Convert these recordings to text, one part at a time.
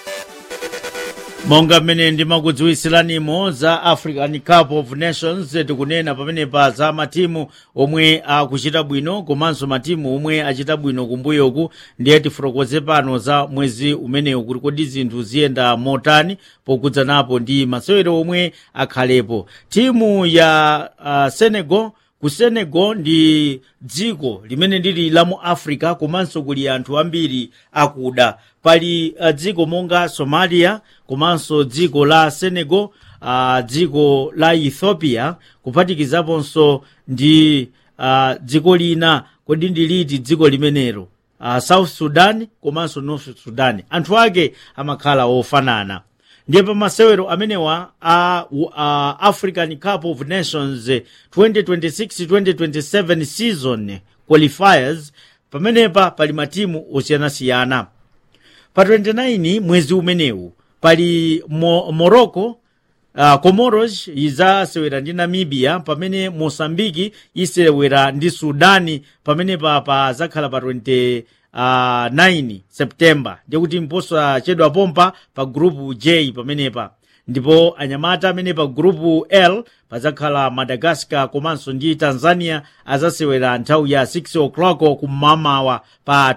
monga mmene ndimakudziwisiranimo za african cup of nations tikunena pamenepa za matimu omwe akuchita bwino komanso matimu omwe achita bwino kumbuyoku ndiye tifotokoze pano za mwezi umenewu kuti kodi zinthu ziyenda motani pokudzanapo ndi masewero omwe akhalepo timu ya uh, senegal ku senegal ndi dziko limene lili la mu africa komanso kuli anthu ambiri akuda pali uh, dziko monga somalia komanso dziko la senegal uh, dziko la ethiopia kuphatikizaponso ndi uh, dziko lina kodi ndi liti dziko limenelo uh, south sudan komanso north sudan anthu ake amakhala ofanana ndiye pa masewero amenewa a uh, uh, african cup of nations 2026-2027 season qualifiers pamenepa pali matimu osiyanasiyana pa 29 mwezi umenewu pali Mo morocco uh, comoros izasewera ndi namibia pamene mosambiki isewera ndi sudani pamenepa pazakhala pa 20 uh, 9 september ndikuti mposachedwa pompa pa grupu j pamenepa ndipo anyamata amene pa grupu l pazakhala madagascar komanso ndi tanzania azasewera nthawi ya 6 o'clock kumamawa pa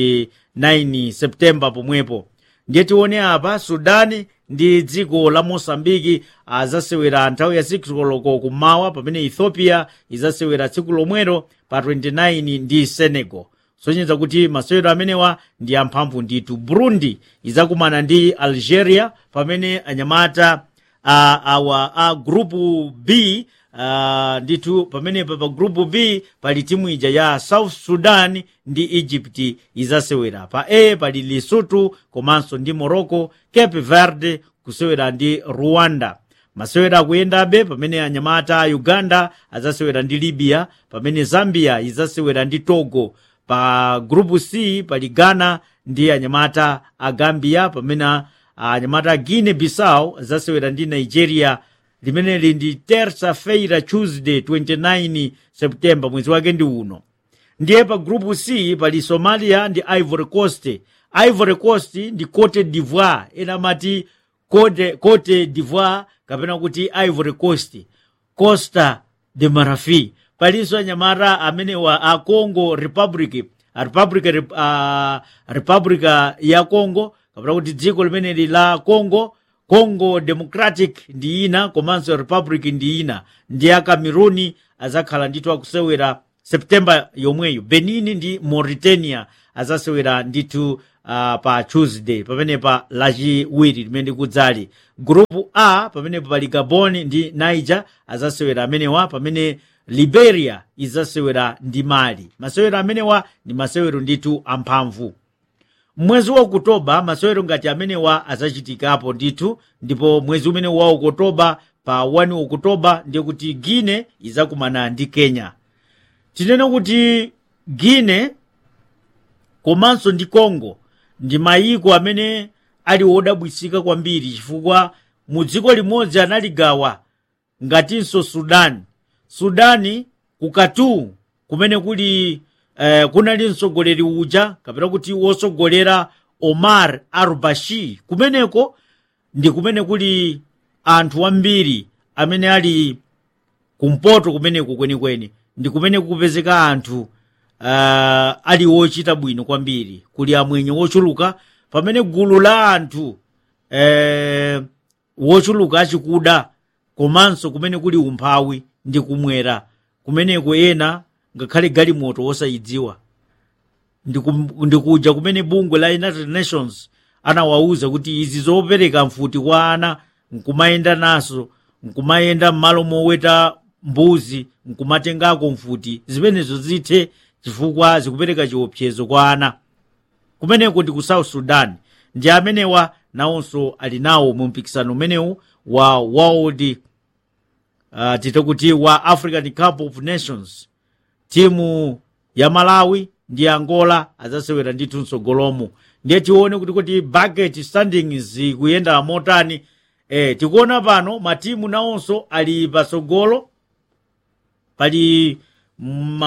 29 september pomwepo ndiye tione apa sudani ndi dziko la mosambiki azasewera nthawi ya 6 koloko kummawa pamene ethiopia izasewera tsiku lomwero pa 29 ndi senegal sonyeza kuti masewero amenewa ndi amphamvu ndithu burundi izakumana ndi algeria pamene anyamata uh, awa a uh, grupu b uh, ndithu pamenepa pa grupu b pali timu ija ya south sudan ndi egypt izasewera pa a pali lesotho komanso ndi morocco cape verde kusewera ndi rwanda masewera akuyendabe pamene anyamata a uganda azasewera ndi libya pamene zambia izasewera ndi togo pa grupu c pali ghana ndi anyamata a gambia pamene anyamata a guine bissau azasewera ndi nigeria limeneli ndi terça feira tuesday 29 september mwezi wake ndi uno ndiye pa grupu c pali somalia ndi ivory coast ivory coast ndi cote d'ivoire ena amati cote, cote d'ivoire kapena kuti ivory coast costa de marfil palinso anyamata amenewa a congo republic a republic, uh, republica ya congo kapena kuti dziko limeneli la congo congo democratic ndi ina komanso republic ndi ina ndi a cameruni azakhala ndithu akusewera septemba yomweyo benin ndi mauritania azasewera ndithu uh, pa tuesday pamenepa lachiwiri limene kudzali grupu a pamenepo pali gabon ndi niger azasewera amenewa pamene liberia izasewera ndi mali masewero amenewa ndi masewero ndithu amphamvu mwezi wa okutoba masewero ngati amenewa azachitikapo ndithu ndipo mwezi umene wa okutoba pa 1 okutoba ndiye kuti guine izakumana ndi kenya tinene kuti guine komanso ndi congo ndi mayiko amene ali wodabwisika kwambiri chifukwa mu dziko limodzi analigawa ngatinso sudani sudani ku khartoum kumene kuli eh, kunali mtsogoleri uja kapena kuti wosogolera omar al-bashir kumeneko ndi kumene kuli anthu ambiri amene ali kumpoto kumeneko kwenikweni ndi kumene kupezeka anthu uh, ali wochita bwino kwambiri kuli amwenye wochuluka pamene gulu la anthu eh, wochuluka achikuda komanso kumene kuli umphawi ndi kumwera kumeneko ena ngakhale galimoto wosayidziwa ndikuja kumene bungwe la united nations anawawuza kuti izi zopereka mfuti kwa ana nkumayenda naso nkumayenda m'malo moweta mbuzi nkumatengako mfuti zimenezo zithe chifukwa zikupereka chiopsezo kwa ana kumeneko ndi ku south sudan ndi amenewa nawonso ali nawo mu mpikisano umenewu wa world uh, tite kuti wa african cup of nations timu ya malawi ndi angola azasewera ndithu mtsogolomo ndiye tione kuti kuti bucket standings kuyenda motani e, tikuona pano matimu nawonso ali patsogolo pali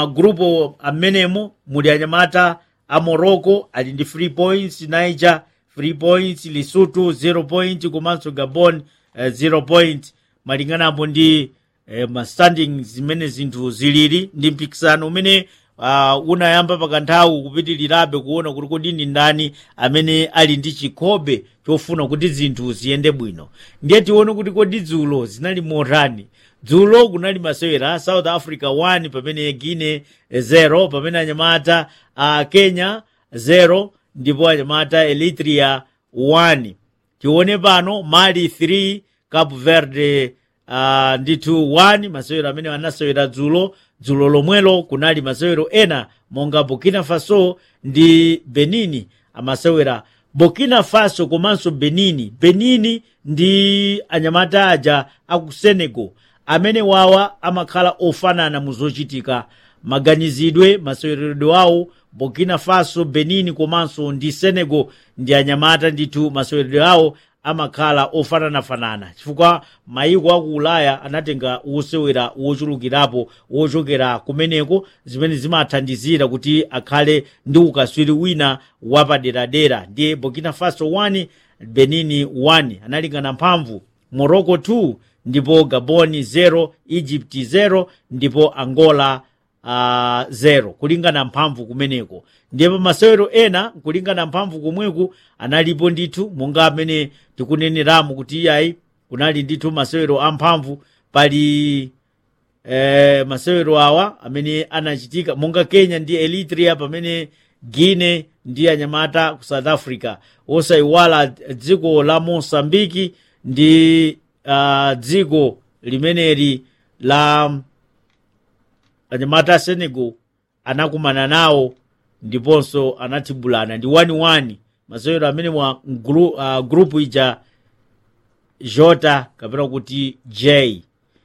magrupu amenemo muli anyamata a morocco ali ndi 3 points niger 3 points lesotho 0 point komanso gabon uh, 0 point malinganapo ndi uh, mastanding zimene zinthu zilili ndi mpikisano umene uh, unayamba pakanthawi kupitirirabe kuona kuti kodi ndi ndani amene ali ndi chikhobe chofuna kuti zinthu ziyende bwino ndiye tione kuti kodi dzulo zinali motani dzulo kunali masewera south africa 1 pamene guine 0 pamene anyamata uh, kenya 0 ndipo anyamata eritrea 1 tione pano mali 3 cape verde uh, ndithu 1 masewero amene anasewera dzulo dzulo lomwelo kunali masewero ena monga burkina faso ndi benini amasewera burkina faso komanso benini benini ndi anyamata aja aku senegal amene wawa amakhala ofanana mu zochitika maganizidwe maseweredwe awo burkina faso benin komanso ndi senegal ndi anyamata ndithu maseweredwe awo amakhala ofananafanana chifukwa mayiko aku ulaya anatenga wosewera wochulukirapo wochokera kumeneko zimene zimathandizira kuti akhale ndi ukaswiri wina wapaderadera ndiye burkina faso 1 benin 1 analingana mphamvu morocco 2 ndipo gabon 0 egypt 0 ndipo angola uh, 0 kulingana mphamvu kumeneko ndiye pamasewero ena kulingana mphamvu komweku analipo ndithu monga amene tikuneneramo kuti iyayi kunali ndithu masewero amphamvu pali eh, masewero awa amene anachitika monga kenya ndi eritrea pamene guine ndi anyamata ku south africa osayiwala dziko la mosambiki ndi uh, dziko limeneli la anyamata a senegal anakumana nawo ndiponso anathibulana ndi 1-1 masewero amene mwa gru, uh, grupu ija jota kapena kuti j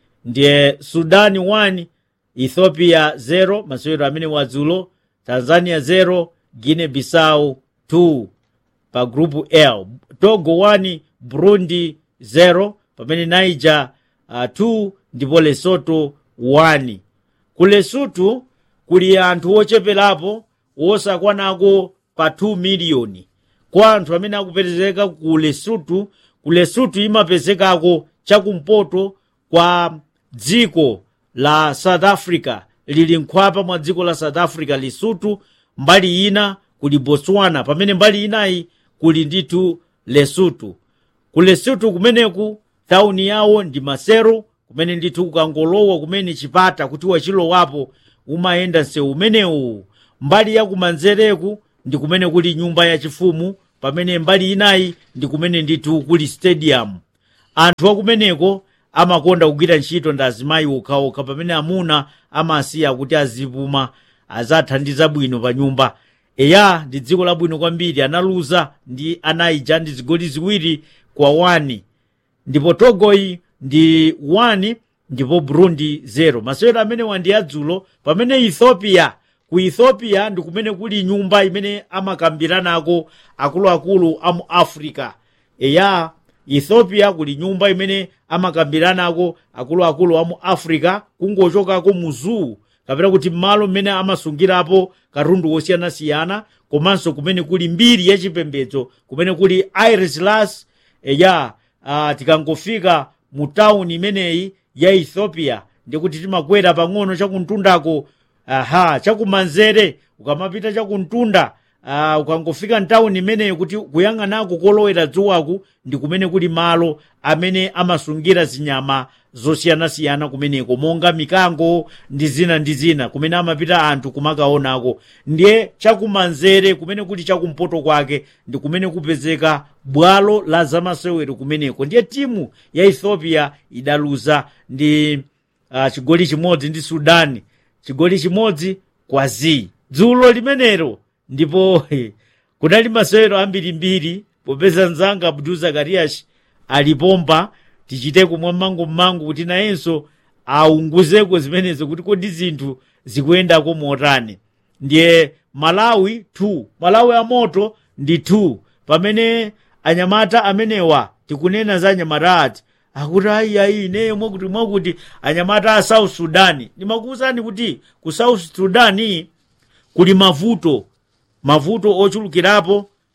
ndiye sudani 1 ethiopia 0 masewero amene wadzulo tanzania 0 guine bissau 2 pa grupu l togo 1 burundi 0 pamene niger uh, 2 ndipo lesoto 1 ku lesotho kuli anthu ocheperapo wosakwanako pa 2 miliyoni kwa anthu amene akupezeka ku lesotho ku lesotho imapezekako chakumpoto kwa dziko la south africa lili nkhwapa mwa dziko la south africa lesotho mbali ina kuli botswana pamene mbali inayi kuli ndithu lesotho ku lesotho kumeneku tauni yawo ndi masero kumene ndithu ukangolowa kumene chipata kuti wachilowapo umayenda msewu umenewu mbali ya kumanzereku ndi kumene kuli nyumba yachifumu pamene mbali inayi ndi kumene ndithu kuli stadium anthu akumeneko amakonda kugwira ntchito ndi azimayi okhaokha pamene amuna amasiya kuti azipuma azathandiza bwino pa nyumba eya ndi dziko labwino kwambiri analuza ndi anaija ndi zigoli ziwiri kwa 1 ndipo togoyi ndi 1 ndipo burundi 0 masewero amene wandi adzulo pamene ethiopia ku ethiopia ndi kumene kuli nyumba imene amakambiranako akuluakulu a mu africa eya ethiopia kuli nyumba imene amakambiranako akuluakulu a mu africa kungochokako mu zoo kapena kuti m'malo mmene amasungirapo katundu wosiyanasiyana komanso kumene kuli mbiri yachipembedzo kumene kuli iris eya uh, tikangofika mu tawuni imeneyi ya ethiopia ndikuti timakwera pang'ono chakuntundako aha chakumanzere ukamapita chakuntunda uh, ukangofika mtawuni imeneyi kuti kuyang'anako kolowera dzuwaku ndi kumene kuli malo amene amasungira zinyama zosiyanasiyana kumeneko monga mikango ndi zina ndi zina kumene amapita anthu kumakaonako ndiye chakumanzere kumene kuli chakumpoto kwake ndi kumene kupezeka bwalo la zamasewero kumeneko ndiye timu ya ethiopia idaluza ndi uh, chigoli chimodzi ndi sudani chigoli chimodzi kwa zi dzulo limenero ndipo kunali masewero ambirimbiri popeza mzanga abdul zakarias alipompa tichiteko mwammango mmango kuti nayenso aunguzeko zimenezo kuti kodi zinthu zikuyendako motani ndiye malawi 2 malawi amoto ndi 2 pamene anyamata amenewa tikunena za anyamata ati akuti ayiayi ineyo mwakuti mwakuti anyamata a south sudani ndimakuwuzani kuti ku south sudani kuli mavuto mavuto ochulukirapo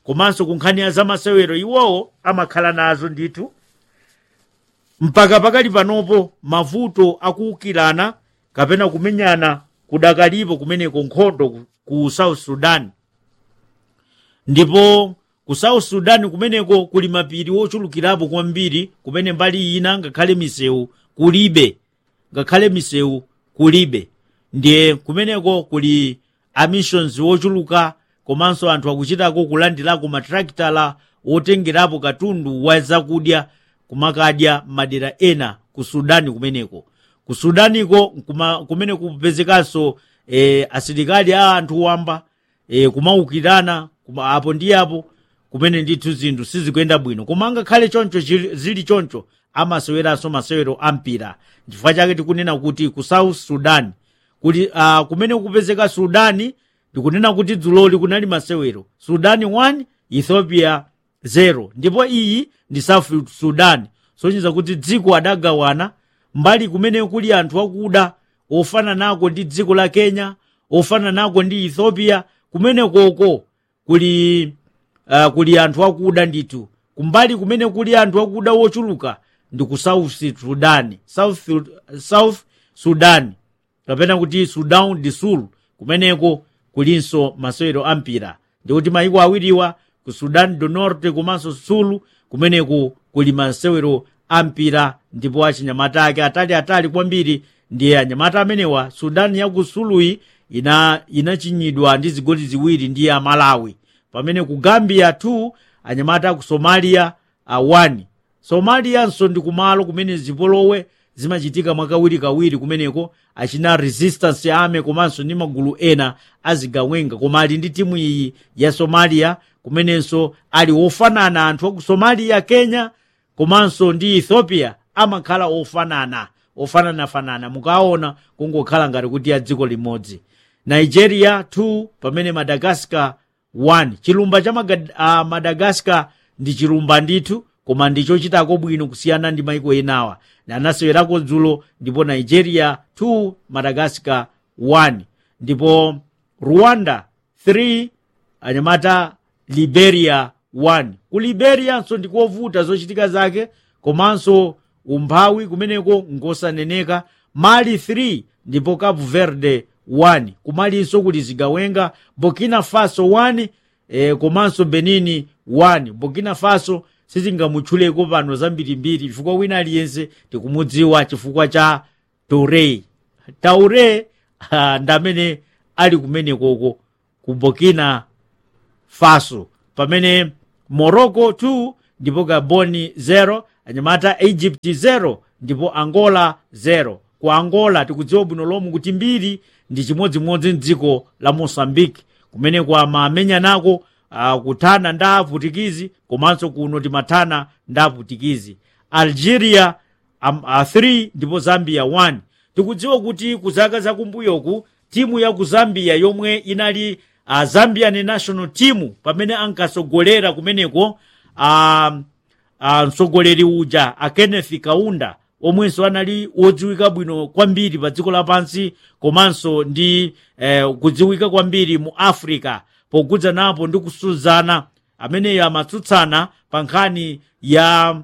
komanso ku nkhani ya zamasewero iwowo amakhala nazo ndithu mpaka pakali panopo mavuto akuwukirana kapena kumenyana kudakalipo kumeneko nkhondo ku- ku south sudan ndipo ku south sudan kumeneko kuli mapiri wochulukirapo kwambiri kumene mbali ina ngakhale misewu kulibe ngakhale misewu kulibe ndiye kumeneko kuli amissions wochuluka komanso anthu akuchitako kulandirako matraktala wotengerapo katundu wa zakudya kumakadya madera ena ku sudani kumeneko ku sudaniko kuma, kumene kupezekanso e, asilikali a anthu wamba e, kumaukirana kuma apo ndi apo kumene ndithu zinthu sizikuyenda bwino koma ngakhale choncho chili- zili choncho amaseweranso masewero ampira chifukwa chake tikunena kuti ku south sudan kuti uh, kumene kupezeka sudani ndikunena kuti dzuloli kunali masewero sudani 1 ethiopia 0 ndipo iyi ndi south sudan sonyiza kuti dziko adagawana mbali kumene kuli anthu akuda ofana nako ndi dziko la kenya ofana nako ndi ethiopia kumene koko kuli uh, kuli anthu akuda ndithu kumbali kumene kuli anthu akuda wochuluka ndi ku south sudan south, south sudan kapena kuti sudan du sul kumeneko kulinso masewero ampira ndikuti mayiko awiriwa ku sudan du norte komanso sulu kumeneko kuli masewero ampira ndipo achinyamata ake ataliatali kwambiri ndiye anyamata amenewa sudan ya ku suluyi ina inachinyidwa ndi zigoli ziwiri ndi a malawi pamene ku gambia 2 anyamata ku somalia uh, 1 somaliyanso ndi kumalo kumene zipolowe zimachitika mwakawirikawiri kumeneko achina resistance army komanso ndi magulu ena azigawenga koma ali ndi timu iyi ya somalia kumenenso ali ofanana anthu aku somalia kenya komanso ndi ethiopia amakhala ofanana ofananafanana mukaona kungokhala ngati kuti ya dziko limodzi nigeria 2 pamene madagascar 1 chilumba cha Maga- uh, madagascar ndi chilumba ndithu koma ndi chochitako bwino kusiyana ndi maiko enawa anasewerako dzulo ndipo nigeria 2 madagascar 1 ndipo rwanda 3 anyamata liberia 1 ku liberianso ndikovuta zochitika zake komanso umphawi kumeneko ngosaneneka mali 3 ndipo cape verde 1 kumalinso kuli zigawenga burkina faso 1 e, komanso benini 1 burkina faso sizingamutchuleko pano zambirimbiri chifukwa wina aliyense tikumudziwa chifukwa cha toure taure uh, ndamene ali kumenekoko ku burkina faso pamene morocco 2 ndipo gaboni 0 anyamata egypt 0 ndipo angola 0 ku angola tikudziwa bwino lomwe kuti mbiri ndi chimodzimodzi mdziko la mosambiki kumeneko amamenya nako uh, kuthana nda aputikizi komanso kuno timathana nda aputikizi algeria 3 um, uh, ndipo zambia 1 tikudziwa kuti ku zaka zakumbuyoku timu ya ku zambia yomwe inali uh, zambian national team pamene ankasogolera kumeneko uh, uh, mtsogoleri uja a kenneth kaunda omwenso anali wodziwika bwino kwambiri pa dziko lapansi komanso ndi eh, kudziwika kwambiri mu africa pogudza napo ndi kusuzana ameneyo amatsutsana pa nkhani ya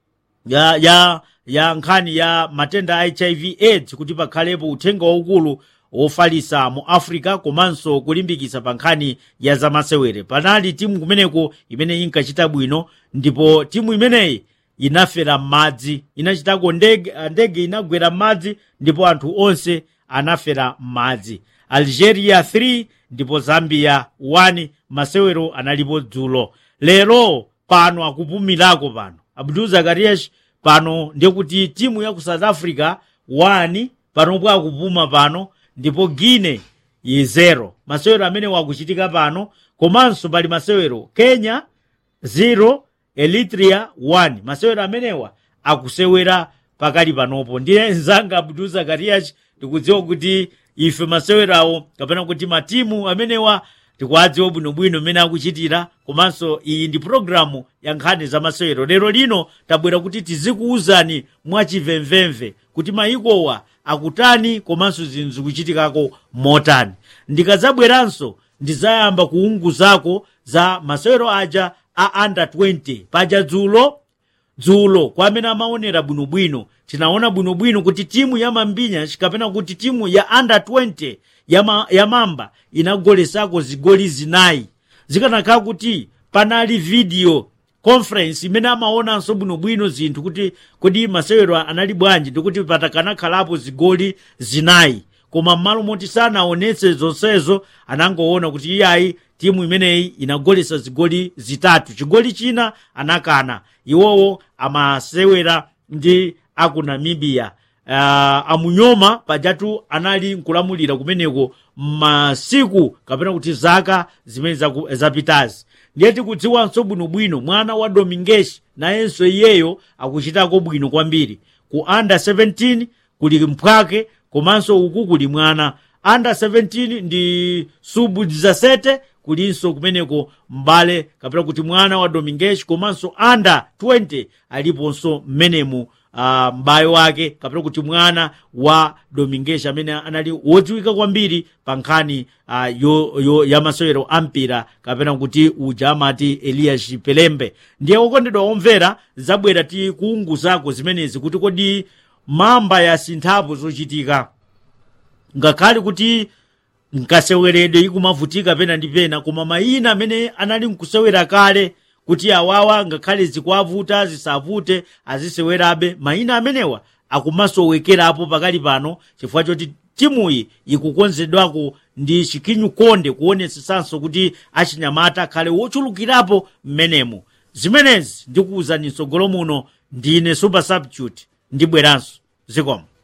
ya ya ya nkhani ya matenda a hiv aids kuti pakhalepo uthenga waukulu wofalisa mu africa komanso kulimbikitsa pa nkhani ya zamasewere panali timu kumeneko imene inkachita bwino ndipo timu imeneyi inafera m'madzi inachitako ndege, ndege inagwera m'madzi ndipo anthu onse anafera m'madzi algeria 3 ndipo zambia 1 masewero analipo dzulo lero pano akupumirako pano abdul zakarias pano ndikuti timu ya ku south africa 1 panopo akupuma pano ndipo guine yi 0 masewero amene wakuchitika pano komanso pali masewero kenya 0 eritrea 1 masewero amenewa akusewera pakali panopo ndiye nzanga abdul zakarias tikudziwa kuti ife masewerawo kapena kuti matimu amenewa tikuwadziwa bwinobwino mmene akuchitira komanso iyi ndi pologalamu ya nkhani za masewero lero lino tabwera kuti tizikuwuzani mwachimvemvemve kuti mayikowa akutani komanso zinthu zikuchitikako motani ndikadzabweranso ndizayamba kuunguzako za masewero aja a under 20 paja dzulo dzulo kwa amene amaonera bwinobwino tinaona bwinobwino kuti timu ya mambinya kapena kuti timu ya under 20 ya, ma, ya mamba inagolesako zigoli zinayi zikanakhala kuti panali video conference imene amaonanso bwinobwino zinthu kuti kodi masewero anali bwanji ndikuti patakanakhalapo zigoli zinayi koma m'malo moti sanaonetse zonsezo anangoona kuti iyayi timu imeneyi inagolesa zigoli zitatu chigoli china anakana iwowo amasewera ndi aku namibia uh, amunyoma pajatu anali nkulamulira kumeneko masiku kapena kuti zaka zimene zaku- zapitazi ndiye tikudziwanso bwinobwino mwana wa domingeshi nayenso iyeyo akuchitako bwino kwambiri ku under 17 kuli mphwake komanso uku kuli mwana under 17 ndi subu 17 kulinso kumeneko mbale kapena kuti mwana wa domingeshi komanso under 20 aliponso mmenemu uh, m'bale wake kapena kuti mwana wa domingeshi amene anali wodziwika kwambiri pa nkhani uh, yo, yo, ya masewero ampira kapena kuti uja amati elias pelembe ndiye okondedwa omvera zabwera tikuunguzako zimenezi kuti kodi mamba yasinthapo zochitika ngakhale kuti nkaseweredwe ikumavutika pena ndi pena koma mayina amene anali nkusewera kale kuti awawa ngakhale zikuavuta zisavute azisewerabe mayina amenewa akumasowekerapo pakali pano chifukwa choti timuyi ikukonzedwako ndi chikinyu konde kuonetsetsanso kuti achinyamata akhale wochulukirapo mmenemu zimenezi ndikuwuzani mtsogolo muno ndine super substitute ndibweranso zikomo